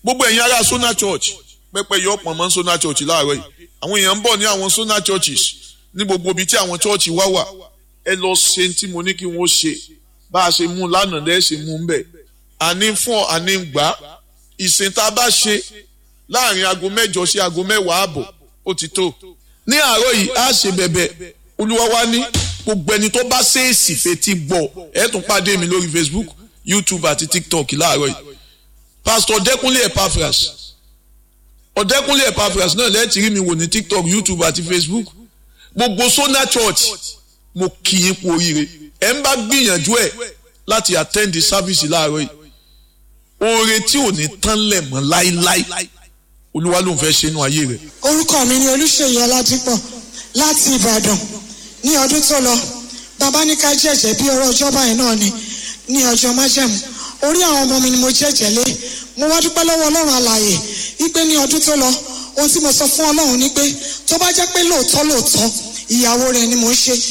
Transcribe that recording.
gbogbo ẹ̀yin ará Sona Church pẹ́pẹ́ yọ pọ̀ mọ́ Sona Church láàárọ̀ yìí àwọn èèyàn ń bọ̀ ní àwọn Sona Churches ní gbogbo ibi tí àwọn church wá wà ẹ lọ ṣe tí mo ní kí wọ́n ṣe bá a ṣe mú lánàá lẹ́ẹ̀ ṣe mú ń bẹ̀ àní fún ọ àní gbà ìsìn tá a bá ṣe láàrin aago mẹ́jọ sí aago mẹ́wàá àbọ̀ ó ti tó ní àárọ̀ yìí á ṣe bẹ̀bẹ̀ olúwa wá ní gbogbo ẹni tó bá ṣèèsì fetí gbọ́ ẹ tún pàdé mi lórí Facebook YouTube àti TikTok láàárọ̀ yìí Pastor Ọ̀dẹ́kúnlé Epaphras Ọ̀dẹ́kúnlé Epaphras náà lẹ́ẹ̀tì rí mi wò ní TikTok YouTube àti Facebook gbogbo Sona Church mo kì í kú oríire ẹ ń bá gbìyànjú ẹ láti attend the service láàárọ̀ yìí oore tí ò ní tán lẹ̀ mọ́ láíláí olúwa ló ń fẹ́ ṣe inú ayé rẹ̀. orúkọ mi ni olùṣèyí ọládípọ̀ láti ìbàdàn ní ọdún tó lọ bàbá ní ká jẹ́jẹ́ bí ọ̀rọ̀ ọjọ́ báyìí náà ni ní ọjọ́ májẹ̀mú orí àwọn ọmọ mi ni mo jẹ́jẹ́ lé mo wá dúpẹ́ lọ́wọ́ ọlọ́run alààyè wípé ní ọdún tó lọ ohun tí mo sọ fún ọlọ́run ni pé tó bá jẹ́ pé lóòótọ́ lóòótọ́ ìyàwó rẹ̀ ni mò ń ṣe